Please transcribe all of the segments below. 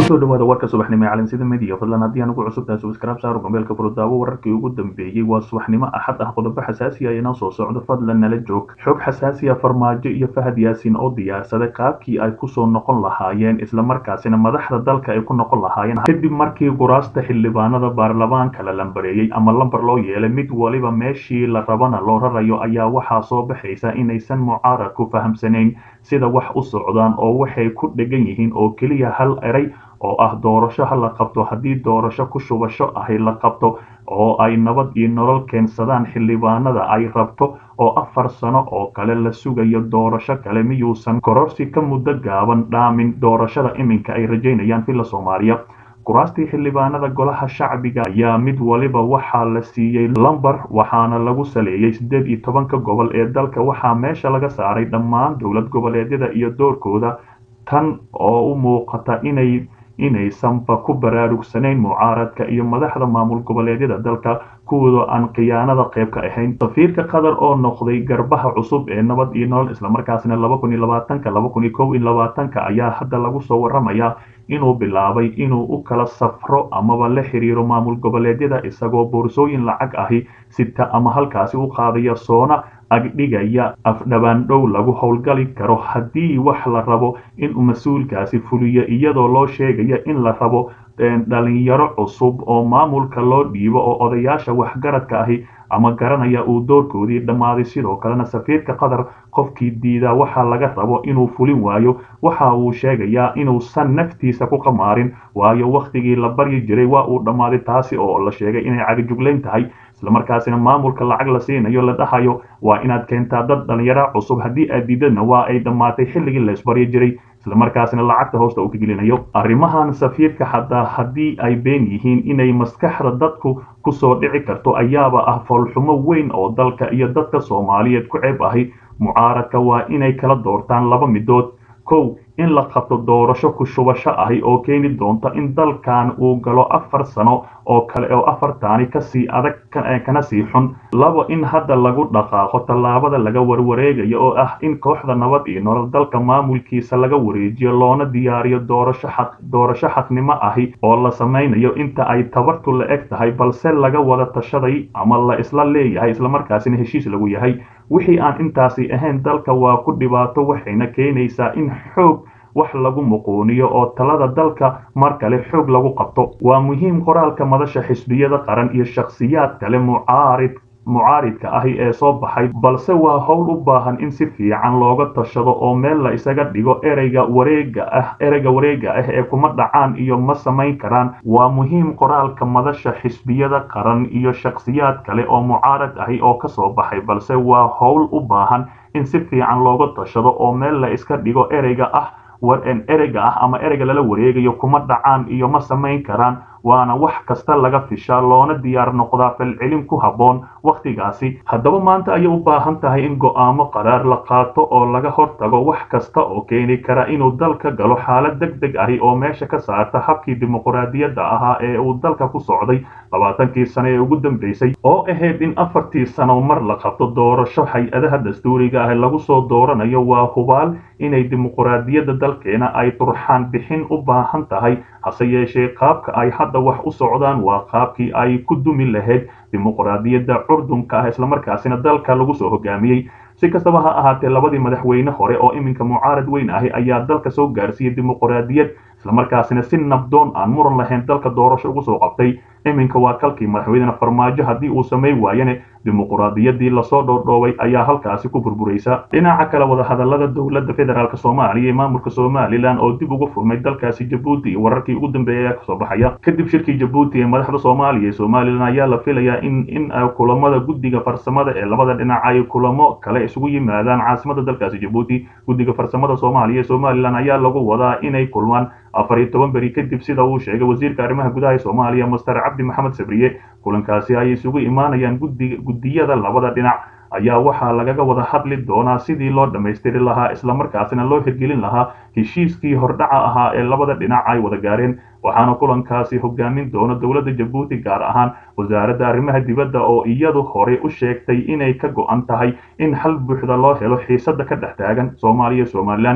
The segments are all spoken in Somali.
kusoo dhawaada warka subaxnimo ee calansida midiya fadlan haddii aan ugu cusub tahay subscribe saaro gambeelka furudaawo wararkii ugu dambeeyey waa subaxnimo axad ah qodobo xasaasi ah inoo soo socdo fadlan nala joog xog xasaasi ah farmaajo iyo fahad yaasiin oo diyaarsaday qaabkii ay kusoo noqon lahaayeen islamarkaasina madaxda dalka ay ku noqon lahaayeen kadib markii guraasta xildhibaanada baarlamaanka la lambareeyey ama lambar loo yeelay mid waliba meeshii la rabana loo rarayo ayaa waxaa soo baxaysa inaysan mucaaradku fahamsanayn sida wax u socdaan oo waxay ku dhegan yihiin oo keliya hal eray oo ah doorasho ha la qabto haddii doorasho ku shubasho ahi la qabto oo ay nabad iyo nolol keensadaan xildhibaanada ay rabto oo afar sano oo kale la sugayo doorasho kale miyuusan kororsi ka muddo gaaban dhaamin doorashada iminka ay rajaynayaan villa soomaaliya kuraastii xildhibaanada golaha shacbiga ayaa mid waliba waxaa la siiyey lambar waxaana lagu saleeyey siddeed iyo tobanka gobol ee dalka waxaa meesha laga saaray dhammaan dowlad goboleedyada iyo doorkooda tan oo u muuqata inay inaysanba ku baraarugsanayn mucaaradka iyo madaxda maamul goboleedyada dalka kuwooda aan khiyaanada qayb ka ahayn safiirka qatar oo noqday garbaha cusub ee nabad iyo nolol islamarkaasina laba kun iyo labaatanka laba kun iyo kow iyo labaatanka ayaa hadda lagu soo waramayaa inuu bilaabay inuu u kala safro amaba la xiriiro maamul goboleedyada isagoo boorsooyin lacag ahi sita ama halkaasi u qaadaya soona agdhigaya afdhabaandhow lagu howlgali karo haddii wax la rabo inuu mas-uulkaasi fuliyo iyadoo loo sheegaya in la rabo dhalinyaro cusub oo maamulka loo dhiibo oo odayaasha waxgaradka ahi ama garanaya uu doorkoodii dhammaaday sidoo kalena safiirka qatar qofkii diidaa waxaa laga rabo inuu fulin waayo waxa uu sheegayaa inuusan naftiisa ku qamaarin waayo wakhtigii la baryi jiray waa uu dhammaaday taasi oo la sheegay inay cagajuglayn tahay islamarkaasina maamulka lacag la siinayo la dhahayo waa inaad keentaa dad dhalinyaro cusub haddii aad diidadna waa ay dhammaatay xilligii la isbaryi jiray islamarkaasina lacagta hoosta uu ka gelinayo arrimahan safiirka xataa haddii ay been yihiin inay maskaxda dadku kusoo dhici karto ayaaba ah foolxumo weyn oo dalka iyo dadka soomaaliyeed ku ceeb ahi mucaaradka waa inay kala doortaan laba midood kow in la qabto doorasho ku shubasho ahi oo keeni doonta in dalkan uu galo afar sano oo kale oo afartaani kasii adag kana sii xun labo in hadda lagu dhaqaaqo tallaabada laga warwareegayo oo ah in kooxda nabad iyo nolol dalka maamulkiisa laga wareejiyo loona diyaariyo doorasho xaq doorasho xaqnimo ahi oo la samaynayo inta ay tabartu la eg tahay balse laga wada tashaday ama la isla leeyahay islamarkaasina heshiis lagu yahay wixii aan intaasi ahayn dalka waa ku dhibaato waxayna keenaysaa in xoog wax lagu muquuniyo oo talada dalka mar kale xoog lagu qabto waa muhiim qoraalka madasha xisbiyada qaran iyo shakhsiyaad kale mucaarid mucaaridka ahi ee soo baxay balse waa howl u baahan in si fiican looga tashado oo meel la isaga dhigo ereyga wareega ah ereyga wareega ah ee kuma dhacaan iyo ma samayn karaan waa muhiim qoraalka madasha xisbiyada qaran iyo shakhsiyaad kale oo mucaarad ahi oo kasoo baxay balse waa howl u baahan in si fiican looga tashado oo meel la iska dhigo ereyga ah ereyga ah ama ereyga lala wareegayo kuma dhacaan iyo ma samayn karaan waana wax kasta laga fishaa loona diyaar noqdaa falcelin ku habboon wakhtigaasi haddaba maanta ayay u baahan tahay in go'aamo qaraar la qaato oo laga hortago wax kasta oo keeni kara inuu dalka galo xaalad deg deg ahi oo meesha ka saarta habkii dimuqraadiyadda ahaa ee uu dalka ku socday labaatankii sano ee ugu dambeysay oo ahayd in afartii sano mar la qabto doorasho hay-adaha dastuuriga ah lagu soo dooranayo waa hubaal inay dimuqraadiyadda dalkeena ay turxaan bixin u baahan tahay hase yeeshee qaabka ay hadda wax u socdaan waa qaabkii ay ku dumi lahayd dimuqraadiyadda curdunka ah islamarkaasina dalka lagu soo hogaamiyey si kastaba ha ahaatee labadii madaxweyne hore oo iminka mucaarad weyn ahi ayaa dalka soo gaarsiiyey dimuqraadiyad islamarkaasina si nabdoon aan muran lahayn dalka doorasho ugu soo qabtay iminka waa kalkii madaxweynena farmaajo haddii uu samay waayane dimuqraadiyaddii lasoo dhoodhoobay ayaa halkaasi ku burburaysa dhinaca kale wadahadalada dowladda federaalk soomaaliya ee maamulka somalilan oo dib ugu furmay dalkaasi jabuuti iyo wararkii ugu dambeeyay ayaa kasoo baxaya kadib shirkii jabuuti ee madaxda soomaaliya ee somalilan ayaa la filayaa in in kulamada guddiga farsamada ee labada dhinac ay kulamo kale isugu yimaadaan caasimada dalkaasi jabuuti guddiga farsamada soomaaliya ee somalilan ayaa lagu wadaa inay kulmaan afar iyo toban beri kadib sida uu sheegay wasiirka arrimaha gudaha ee soomaaliya master cabdi maxamed sabriye kulankaasi ay isugu imaanayaan guddiyada labada dhinac ayaa waxaa lagaga wada hadli doonaa sidii loo dhammaystiri lahaa islamarkaasina loo hirgelin lahaa heshiiskii hordhaca ahaa ee labada dhinac ay wada gaareen waxaana kulankaasi hogaamin doona dowladda jabuuti gaar ahaan wasaaradda arrimaha dibadda oo iyadu horey u sheegtay inay ka go-an tahay in hal buuxda loo helo xiisada ka dhex taagan soomaaliya somalilan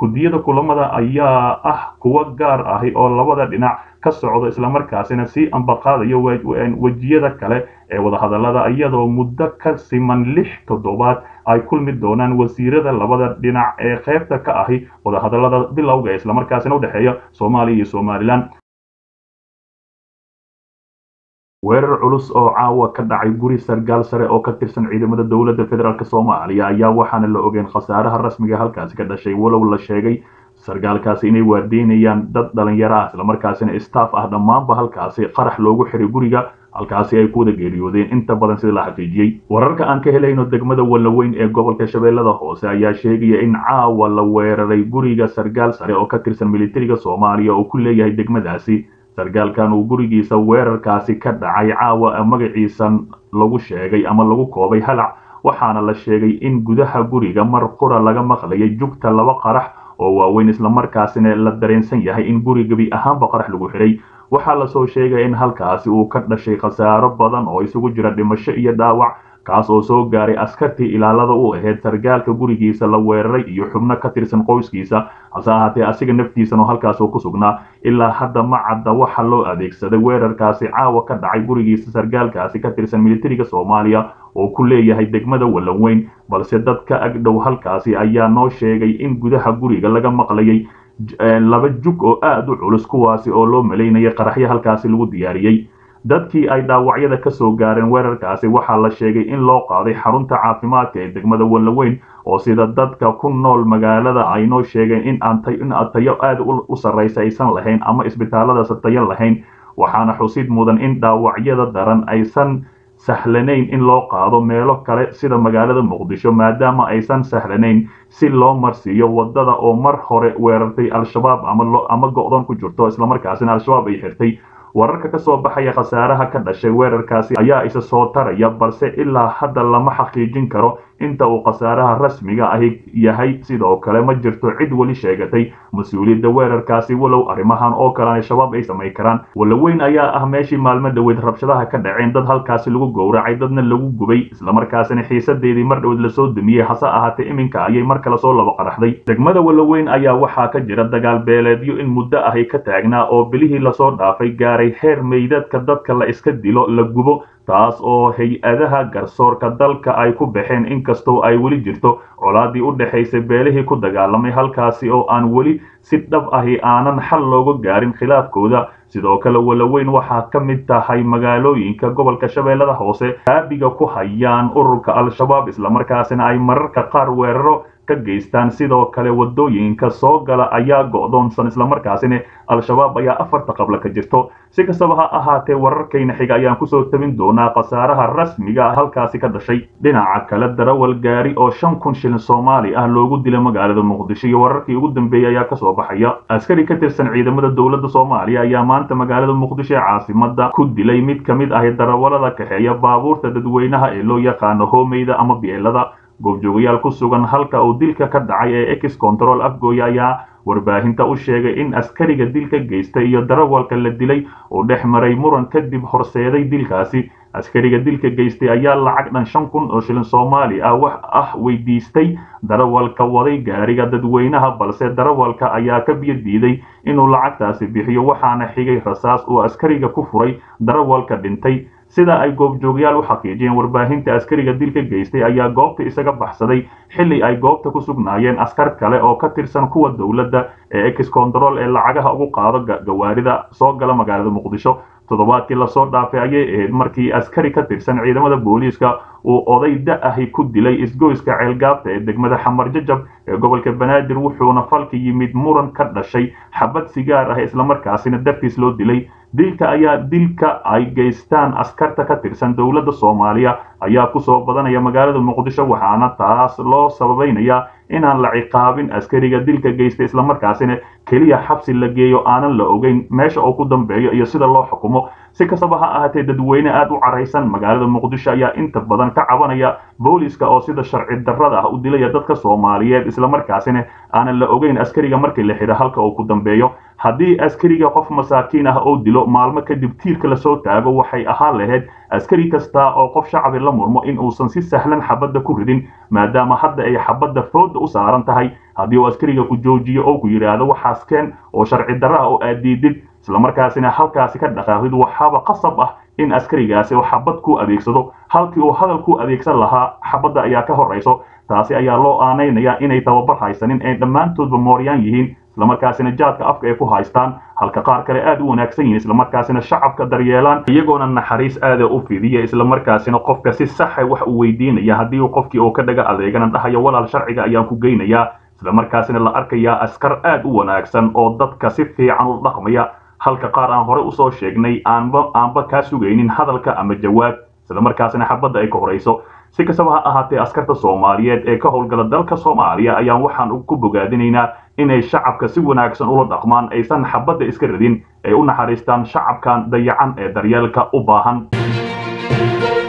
guddiyada kulamada ayaa ah kuwa gaar ahi oo labada dhinac ka socdo islamarkaasina sii ambaqaadayo wejiyada kale ee wadahadallada iyadoo muddo ka siman lix toddobaad ay kulmi doonaan wasiirada labada dhinac ee qaybta ka ahi wadahadallada bilowga ee islamarkaasina udhexeeya soomaaliya iyo somalilan weerar culus oo caawa ka dhacay guri sargaal sare oo ka tirsan ciidamada dowladda federaalk soomaaliya ayaa waxaana la ogeen khasaaraha rasmiga halkaasi ka dhashay walow la sheegay sargaalkaasi inay waardeynayaan dad dhalinyaro ah islamarkaasina staff ah dhammaanba halkaasi qarax loogu xiray guriga halkaasi ay ku wada geeriyoodeen inta badan sida la xaqiijiyey wararka aan ka helayno degmada wallaweyn ee gobolka shabeellada hoose ayaa sheegaya in caawa la weeraray guriga sargaal sare oo ka tirsan militariga soomaaliya oo ku leeyahay degmadaasi sargaalkan uu gurigiisa weerarkaasi ka dhacay caawa magaciisa lagu sheegay ama lagu koobay halac waxaana la sheegay in gudaha guriga mar qura laga maqlayay jugta laba qarax oo waaweyn islamarkaasina la dareensan yahay in guri gebi ahaanba qarax lagu xiray waxaa lasoo sheegaya in halkaasi uu ka dhashay khasaaro badan oo isugu jira dhimasho iyo dhaawac kaas oo soo gaaray askartii ilaalada u ahayd sargaalka gurigiisa la weeraray iyo xubno ka tirsan qoyskiisa hase ahaatee asiga naftiisan oo halkaas oo ku sugnaa ilaa hadda ma cadda waxa loo adeegsaday weerarkaasi caawa ka dhacay gurigiisa sargaalkaasi ka tirsan militariga soomaaliya oo ku leeyahay degmada wallaweyn balse dadka agdhow halkaasi ayaa noo sheegay in gudaha guriga laga maqlayay laba jug oo aad u culus kuwaasi oo loo malaynaya qaraxyo halkaasi lagu diyaariyey dadkii ay dhaawacyada ka soo gaareen weerarkaasi waxaa la sheegay in loo qaaday xarunta caafimaadka ee degmada wallaweyn oo sida dadka ku nool magaalada ay noo sheegeen in aan tayo aad u sarraysa aysan lahayn ama isbitaalladaas tayo lahayn waxaana xusid mudan in dhaawacyada daran aysan sahlanayn in loo qaado meelo kale sida magaalada muqdisho maadaama aysan sahlanayn si loo marsiiyo wadada oo mar hore weerartay al-shabaab ama go'doon ku jirto islamarkaasina al-shabaab ay xirtay wararka ka soo baxaya khasaaraha ka dhashay weerarkaasi ayaa isa soo taraya balse ilaa hadda lama xaqiijin karo inta uu khasaaraha rasmiga ahi yahay sidoo kale ma jirto cid weli sheegatay mas-uuliyadda weerarkaasi walow arrimahan oo kale al-shabaab ay samayn karaan wallaweyn ayaa ah meeshii maalmo dhoweed rabshadaha ka dhaceen dad halkaasi lagu gowracay dadna lagu gubay islamarkaasina xiisadeedii mar dhoweed lasoo dumiyey hase ahaatee iminka ayay mar kale soo laba qaraxday degmada wallaweyn ayaa waxaa ka jira dagaal beeleedyo in muddo ahi ka taagnaa oo bilihii lasoo dhaafay gaaray heer meydadka dadka la iska dilo la gubo taas oo hay-adaha garsoorka dalka ay ku baxeen inkastoo ay weli jirto colaadii u dhexaysay beelihii ku dagaalamay halkaasi oo aan weli si dhab ahi aanan xal looga gaarin khilaafkooda sidoo kale wallaweyn waxaa ka mid tahay magaalooyinka gobolka shabeellada hoose aabiga ku hayaan ururka al-shabaab islamarkaasina ay mararka qaar weeraro ka geystaan sidoo kale wadooyinka soo gala ayaa go'doonsan islamarkaasina al-shabaab ayaa afarta qabla ka jirto si kastaba ha ahaatee wararkayna xiga ayaan kusoo tabin doonaa khasaaraha rasmiga halkaasi ka dhashay dhinaca kale darawal gaari oo shan kun shilin soomaali ah loogu dilay magaalada muqdisho iyo wararkii ugu dambeeyey ayaa kasoo baxaya askari ka tirsan ciidamada dowladda soomaaliya ayaa maanta magaalada muqdisho ee caasimada ku dilay mid ka mid ahi darawalada kaxeeya baabuurta dadweynaha ee loo yaqaano hoomeyda ama bielada goobjoogayaal ku sugan halka uu dilka ka dhacay ee ex control afgooya ayaa warbaahinta u sheegay in askariga dilka geystay iyo darawalka la dilay uu dhex maray muran kadib horseeday dilkaasi askariga dilka geystay ayaa lacag dhan shan kun oo shilin soomaali ah wax ah weydiistay darawalka waday gaariga dadweynaha balse darawalka ayaa ka biyo diiday inuu lacagtaasi bixiyo waxaana xigay rasaas uu askariga ku furay darawalka dhintay sida ay goobjoogyaal u xaqiijiyeen warbaahinta askariga dilka geystay ayaa goobta isaga baxsaday xilli ay goobta ku sugnaayeen askar kale oo ka tirsan kuwa dowladda ee ex control ee lacagaha ugu qaado gawaarida soo gala magaalada muqdisho toddobaadkii lasoo dhaafay ayay ahayd markii askari ka tirsan ciidamada booliiska uu oday da-ahi ku dilay isgoyska ceelgaabta ee degmada xamar jajab ee gobolka banaadir wuxuuna falka yimid muran ka dhashay xabad sigaar ah islamarkaasina dartiis loo dilay dilka ayaa dilka ay geystaan askarta ka tirsan dowladda soomaaliya ayaa kusoo badanaya magaalada muqdisho waxaana taas loo sababaynayaa inaan la ciqaabin askariga dilka geysta islamarkaasina keliya xabsi la geeyo aanan la ogeyn meesha uu ku dambeeyo iyo sida loo xukumo si kastaba ha ahaatee dadweyne aad u caraysan magaalada muqdisho ayaa inta badan ka cabanaya booliska oo sida sharci darrada ah u dilaya dadka soomaaliyeed islamarkaasina aanan la ogeyn askariga markii la xidho halka uu ku dambeeyo haddii askariga qof masaakiin ah oo dilo maalmo kadib tiirka lasoo taago waxay ahaan lahayd askari kasta oo qof shacabi la murmo in uusan si sahlan xabadda ku ridin maadaama hadda ay xabadda fooda u saaran tahay haddii uu askariga ku joojiyo oo ku yidhaahdo waxaas keen oo sharci darra ah oo aad diidid islamarkaasina halkaasi ka dhaqaaqdid waxaaba qasab ah in askarigaasi uu xabad ku adeegsado halkii uu hadal ku adeegsan lahaa xabadda ayaa ka horrayso taasi ayaa loo aanaynayaa inay tababar haysanin ay dhammaantoodba mooryaan yihiin islamarkaasina jaadka afka ay ku haystaan halka qaar kale aad u wanaagsan yihiin islamarkaasina shacabka daryeelaan iyagoona naxariis aada u fidiya islamarkaasina qofka si saxa wax uu weydiinaya haddii uu qofkii oo ka dhaga adeegana dhahayo walaal sharciga ayaan ku geynayaa islamarkaasina la arkayaa askar aad u wanaagsan oo dadka si fiican u dhaqmaya halka qaar aan hore usoo sheegnay aanba aanba kaa sugaynin hadalka ama jawaab islamarkaasina xabadda ay ka horayso si kastaba ha ahaatee askarta soomaaliyeed ee ka howlgala dalka soomaaliya ayaan waxaan ku bogaadinaynaa inay shacabka si wanaagsan ula dhaqmaan aysan xabadda iska radin ay u naxariistaan shacabkan dayacan ee daryeelka u baahan